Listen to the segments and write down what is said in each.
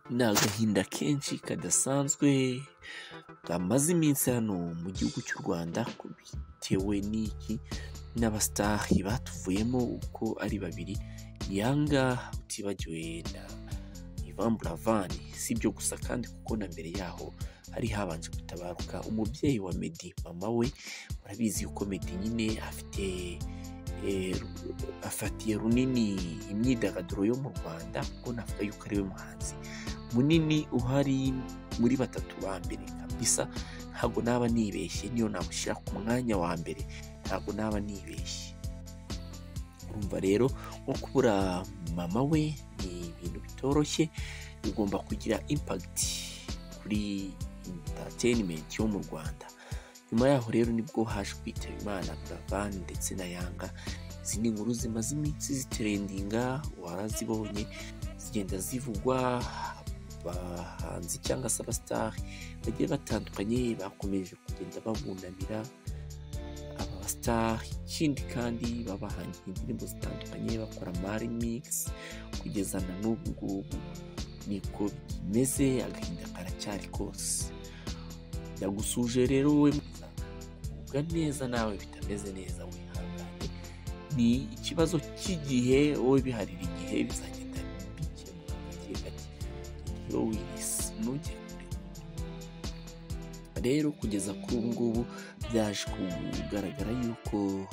ni agahinda kenshi kadasanzwe kamaze iminsi hano mu gihugu cy'u Rwanda bitewe n'iki n'abasitari batuvuyemo uko ari babiri yanga utibagiwe na Ivan Buravani si ibyo gusa kandi kuko na mbere yaho hari habanje gutabaruka umubyeyi wa Meddy mama we murabizi ko Meddy nyine afite afatiye runini imyidagaduro yo mu Rwanda kuko navuga yuko ari we muhanzi munini uhari muri batatu ba mbere kabisa ntabwo naba nibeshye niyo namushyira ku mwanya wa mbere ntabwo naba nibeshye urumva rero nko kubura mama we ni ibintu bitoroshye bigomba kugira impagiti kuri interineti yo mu Rwanda nyuma yaho rero nibwo haje kwitaba imana buravani ndetse na yanga izi ni inkuru zimaze iminsi ziterendinga warazibonye zigenda zivugwa abahanzi cyangwa se abasitari bagiye batandukanye bakomeje kugenda babunamira aba basitari ikindi kandi babahangiye indirimbo zitandukanye bakora marimikisi kugeza na n'ubu ngubu niko bimeze agahinda karacyari kose yagusuje rero we mwiza kugubwa neza nawe bitameze neza wihangane ni ikibazo cy'igihe wowe biharira igihe bizagenda bikemuka gake gake rero wirisi ntujye kure rero kugeza kuri ubu ngubu byaje kugaragara yuko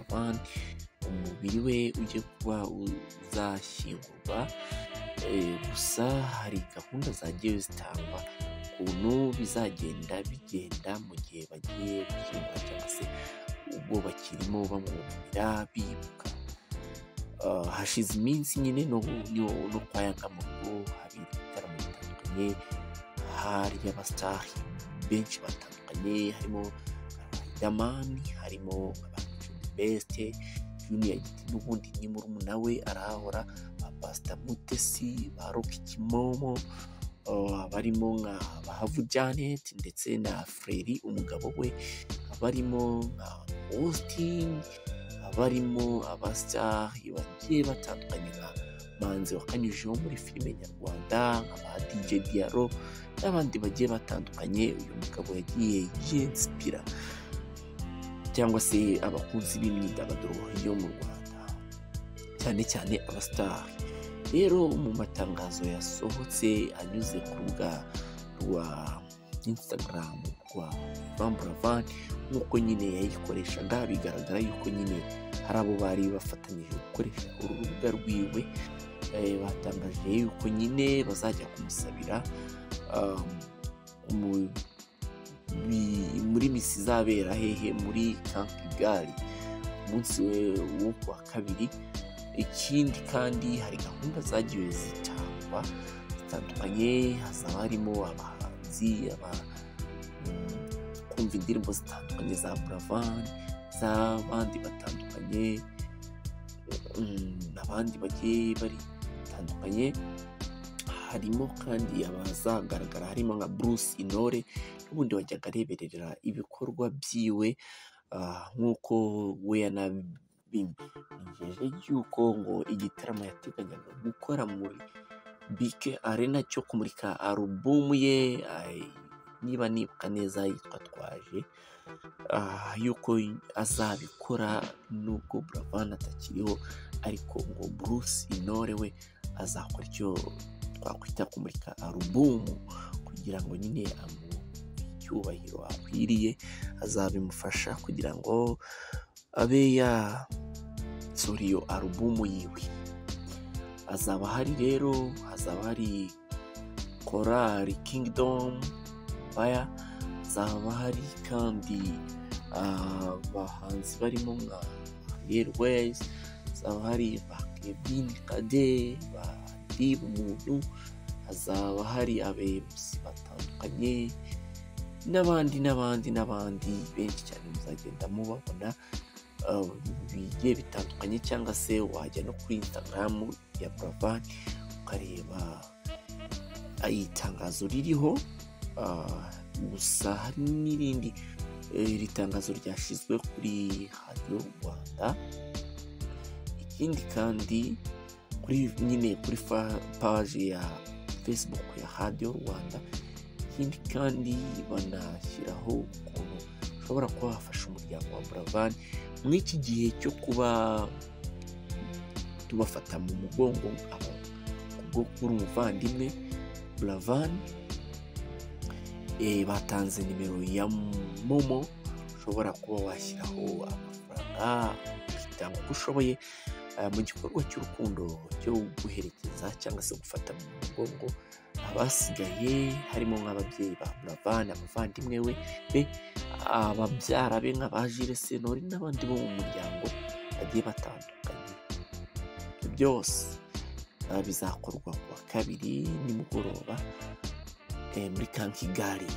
Van umubiri we ugiye kuba uzashyingurwa Eh, gusa hari gahunda zagiye zitangwa ukuntu bizagenda bigenda mu gihe bagiye gushyingura cyangwa se ubwo bakirimo bamwunamira bibuka Ah, hashize iminsi nyine no no- no kwa Yanga mu rugo hari ibitaramo bitandukanye hari abasitari benshi batandukanye harimo Riderman harimo abantu best Junior Giti n'ubundi ni murumuna we arahahora Pastor Mutesi ba Rock Kimomo uh, barimo nka Bahavu Janet ndetse na Freri umugabo we barimo nka Austin barimo abasitari bagiye batandukanye nka Manzi wakanyujijeho muri filime nyarwanda nka ba DJ Diaro n'abandi bagiye batandukanye uyu mugabo yagiye yinspira cyangwa se abakunzi b'imyidagaduro yo mu Rwanda cyane cyane abasitari rero mu matangazo yasohotse anyuze ku rubuga rwa instagram rwa vamburavan nk'uko nyine yayikoreshaga bigaragara yuko nyine hari abo bari bafatanyije gukoresha uru rubuga rwiwe Eh, batangaje yuko nyine bazajya kumusabira um, mu- bi- muri misi izabera hehe muri kampigari umunsi we- wo ku wa kabiri ikindi kandi hari gahunda zagiye zitangwa zitandukanye hazaba harimo abahanzi aba mm, kumva indirimbo zitandukanye za buravani z'abandi batandukanye mm, abandi bagiye bari batandukanye harimo kandi abazagaragara harimo nka Bruce Intore n'ubundi wajyaga areberera ibikorwa byiwe ah, nk'uko we yanabimejeje yuko ngo igitaramo yateganyaga gukora muri bike arena cyo kumurika alubumu ye ay- niba nibuka neza yitwa twaje ah, yuko azabikora nubwo buravani atakiriho ariko ngo Bruce Intore we azakora icyo twakwita kumurika alubumu kugira ngo nyine amu icyubahiro akwiriye azabimufasha kugira ngo abe yasohora iyo alubumu yiwe hazaba hari rero hazaba hari korali kingidomu baya hazaba hari kandi ah, abahanzi barimo nka Ariel Ways hazaba hari ba Kevin Kade ba Dib Muntu hazaba hari abayobozi batandukanye n'abandi n'abandi n'abandi benshi cyane muzagenda mubabona uh, bigiye bitandukanye cyangwa se wajya no kuri instagram ya buravan ukareba uh, itangazo ririho uh, gusa hari n'irindi eh, iri tangazo ryashyizwe kuri radiyo rwanda ikindi kandi kuri nyine kuri fa- paje ya facebook ya radiyo rwanda ikindi kandi banashyiraho ukuntu ushobora kuba wafasha umuryango wa buravan mu iki gihe cyo kuba tubafata mu mugongo kubwo kubura umuvandimwe buravan batanze nimero ya momo ushobora kuba washyiraho amafaranga ukitanga uko ushoboye mu gikorwa cy'urukundo cyo guherekeza cyangwa se gufata mu mugongo abasigaye harimo nk'ababyeyi ba buravan abavandimwe we be ababyara be nk'abajire senori n'abandi bo mu muryango bagiye batandukanye byose bizakorwa ku wa kabiri nimugoroba muri kankigari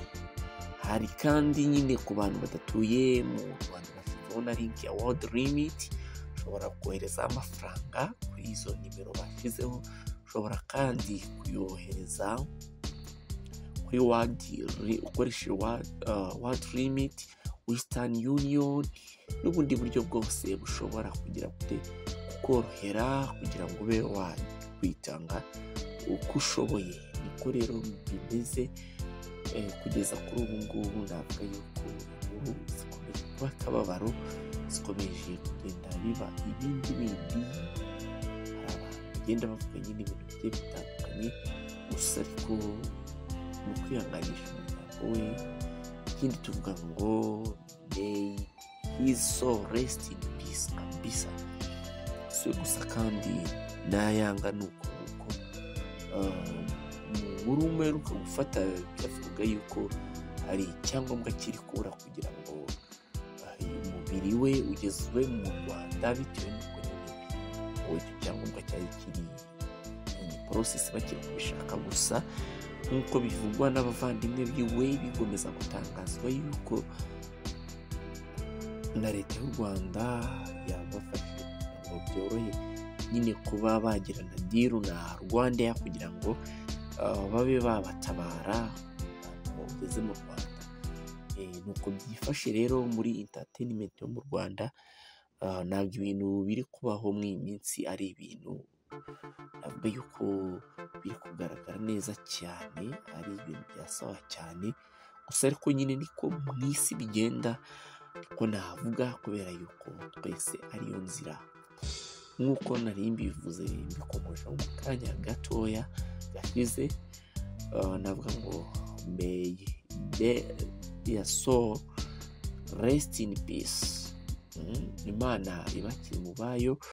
hari kandi nyine ku bantu badatuye mu rwanda bashyizeho na linki ya world limit ushobora kohereza amafaranga kuri izo nimero bashyizeho ushobora kandi kuyohereza kuri wadi ukoresheje wadi limiti wisitani yuniyoni n'ubundi buryo bwose bushobora kugira kukorohera kugira ngo ube wakwitanga uko ushoboye niko rero bimeze kugeza kuri ubu ngubu ntabwo yuko inkuru zikomeje kuba akababaro zikomeje kugenda biba ibindi bindi hari abantu bagenda bavuga nyine ibintu bigiye bitandukanye gusa ariko mu kwihanganisha umuryango we ikindi tuvuga ngo may his soul rest in peace ambisa si gusa kandi nayanga ni uko nguko umugore umwe uheruka gufata byavuga yuko hari icyangombwa kiri kubura kugira ngo umubiri we ugezwe mu rwanda bitewe n'uko nyine ubu icyo cyangombwa cyari kiri porosesi bakiri kubishaka gusa nk'uko bivugwa n'abavandimwe biwe bigomeza gutangazwa yuko na leta y'u rwanda yabafashije kugira ngo byorohe nyine kuba bagirana diru na rwanda kugira ngo babe babatabara bageze mu rwanda nuko byifashe rero muri intateyinimenti yo mu rwanda ntabwo ibintu biri kubaho mu iyi minsi ari ibintu navuga yuko biri kugaragara neza cyane ari ibintu byasawa cyane gusa ariko nyine niko mu isi bigenda ko navuga kubera yuko twese ariyo nzira nk'uko nari mbivuze mbikomeje mu kanya gatoya gashize navuga ngo meye ya so resiti ini pisi imana ibakire mu bayo